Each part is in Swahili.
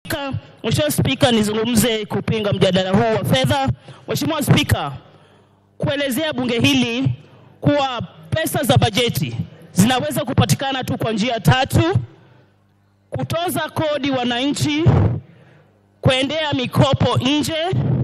Mheshimiwa Spika, nizungumze kupinga mjadala huu wa fedha. Mheshimiwa Spika, kuelezea bunge hili kuwa pesa za bajeti zinaweza kupatikana tu kwa njia tatu: kutoza kodi wananchi, kuendea mikopo nje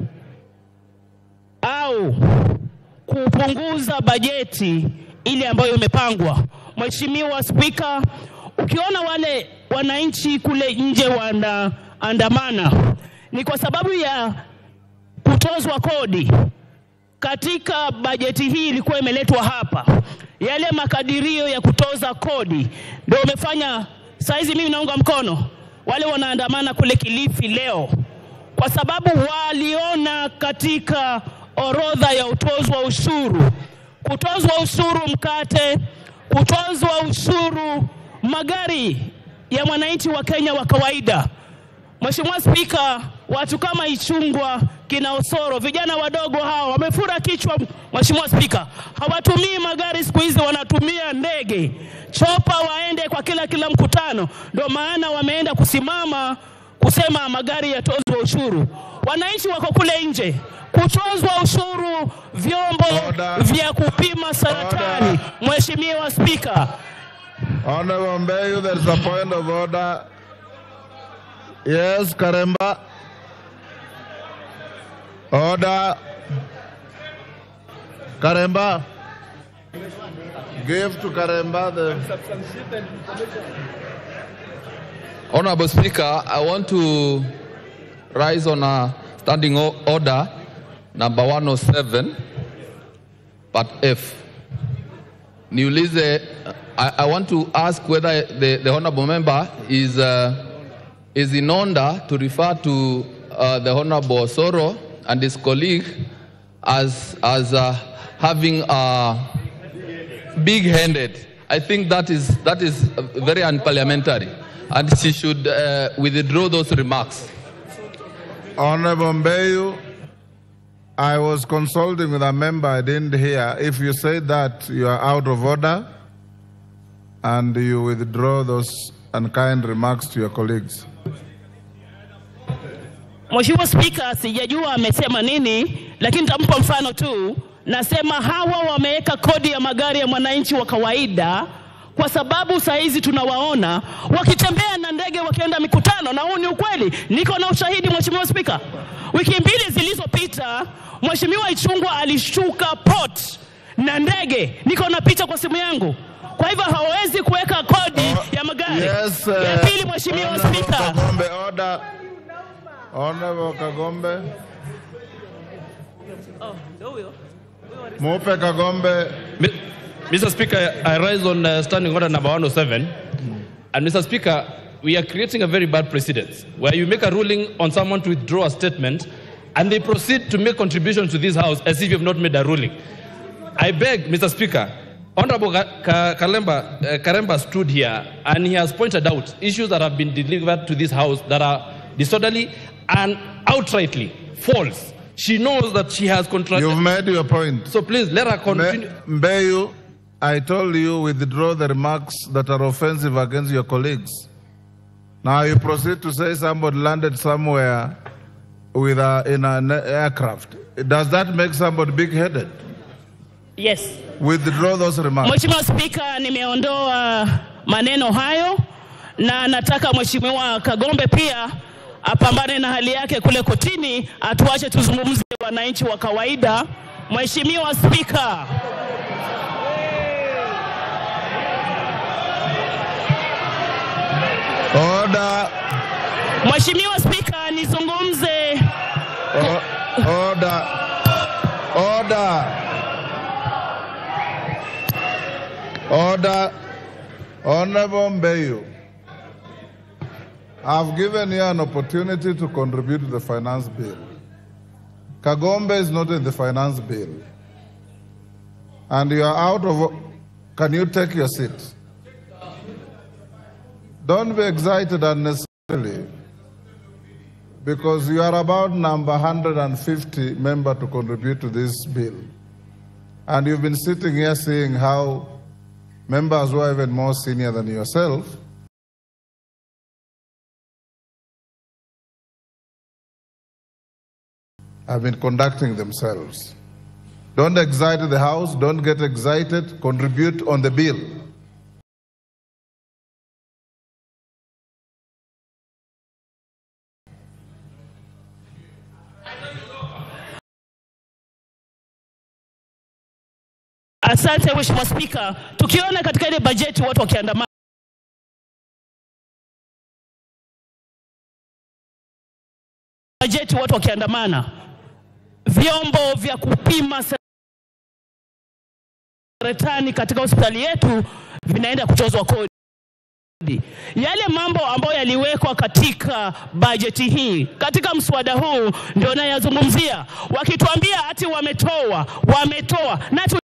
au kupunguza bajeti ile ambayo imepangwa. Mheshimiwa Spika, ukiona wale wananchi kule nje wanaandamana ni kwa sababu ya kutozwa kodi. Katika bajeti hii ilikuwa imeletwa hapa, yale makadirio ya kutoza kodi ndio umefanya saizi mimi naunga mkono wale wanaandamana kule Kilifi leo, kwa sababu waliona katika orodha ya utozwa ushuru, kutozwa ushuru mkate, kutozwa ushuru magari ya mwananchi wa Kenya wa kawaida. Mheshimiwa Spika, watu kama Ichungwa, kina Osoro, vijana wadogo hawa wamefura kichwa. Mheshimiwa Spika, hawatumii magari siku hizi, wanatumia ndege chopa, waende kwa kila kila mkutano. Ndio maana wameenda kusimama kusema magari yatozwe ushuru. Wananchi wako kule nje, kutozwa ushuru vyombo Order. vya kupima saratani. Mheshimiwa Spika, Honorable Mbeyu, there is a point of order. Yes, Karemba. Order. Karemba. Give to Karemba the. Honorable Speaker, I want to rise on a standing o- order number 107 part F. Niulize, I, I want to ask whether the, the honorable member is, uh, is in order to refer to uh, the honorable Soro and his colleague as, as uh, having a big-handed. I think that is, that is uh, very unparliamentary, and she should uh, withdraw those remarks. Honorable Mbeyu, I was consulting with a member I didn't hear. If you say that, you are out of order and you withdraw those unkind remarks to your colleagues. Mheshimiwa Spika, sijajua amesema nini, lakini nitampa mfano tu. Nasema hawa wameweka kodi ya magari ya mwananchi wa kawaida kwa sababu saa hizi tunawaona wakitembea na ndege wakienda mikutano, na huu ni ukweli. Niko na ushahidi, Mheshimiwa Spika. Wiki mbili zilizopita, Mheshimiwa Ichungwa alishuka port na ndege, niko na picha kwa simu yangu. Kwa hivyo hawawezi kuweka kodi ya magari. Yes, ya uh, pili, Mheshimiwa Honorable Spika. Kagombe, order. Honorable Kagombe. Mupe Kagombe. Mi- Mr. Speaker, I rise on uh, standing order number 107. And Mr. Speaker, we are creating a very bad precedent where you make a ruling on someone to withdraw a statement and they proceed to make contributions to this House as if you have not made a ruling. I beg, Mr. Speaker, Honorable Ka- Ka- Kalemba, uh, Karemba stood here and he has pointed out issues that have been delivered to this House that are disorderly and outrightly false. She knows that she has You've contradicted. made your point. So please let her continue. Me- Mbeyu, I told you withdraw the remarks that are offensive against your colleagues. Now you proceed to say somebody landed somewhere with a, in an aircraft. Does that make somebody big-headed? Yes. Withdraw those remarks. Mheshimiwa Spika, nimeondoa maneno hayo na nataka Mheshimiwa Kagombe pia apambane na hali yake kule kotini, atuache tuzungumze wananchi wa kawaida. Mheshimiwa Spika, Order. Mheshimiwa Spika, nizungumze O- Order. Order. Order. Honorable Mbeyu, I've given you an opportunity to contribute to the finance bill. Kagombe is not in the finance bill. And you are out of. Can you take your seat? Don't be excited unnecessarily because you are about number 150 member to contribute to this bill. And you've been sitting here seeing how members who are even more senior than yourself have been conducting themselves. Don't excite the House, don't get excited, contribute on the bill. Asante Mheshimiwa Spika, tukiona katika ile bajeti watu wakiandamana bajeti watu wakiandamana, vyombo vya kupima saratani katika hospitali yetu vinaenda kutozwa kodi. Yale mambo ambayo yaliwekwa katika bajeti hii, katika mswada huu ndio nayazungumzia, wakituambia ati wametoa, wametoa na tu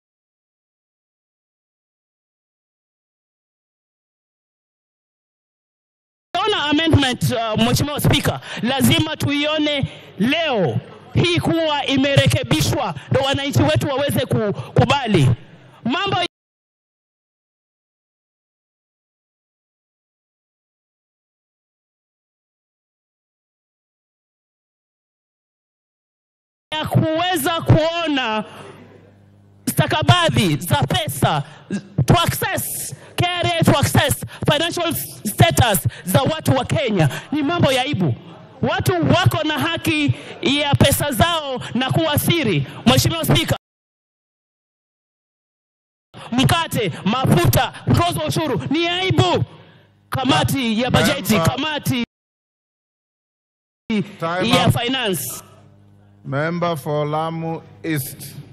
Ona amendment uh, Mheshimiwa Spika, lazima tuione leo hii kuwa imerekebishwa, ndo wananchi wetu waweze kukubali mambo ya kuweza kuona stakabadhi za pesa to access KRA to access financial status za watu wa Kenya ni mambo ya aibu. Watu wako na haki ya pesa zao na kuwa siri. Mheshimiwa Spika, mkate, mafuta, mtozo wa ushuru ni aibu. Kamati ya bajeti, Member. kamati Time ya up. finance Member for Lamu East.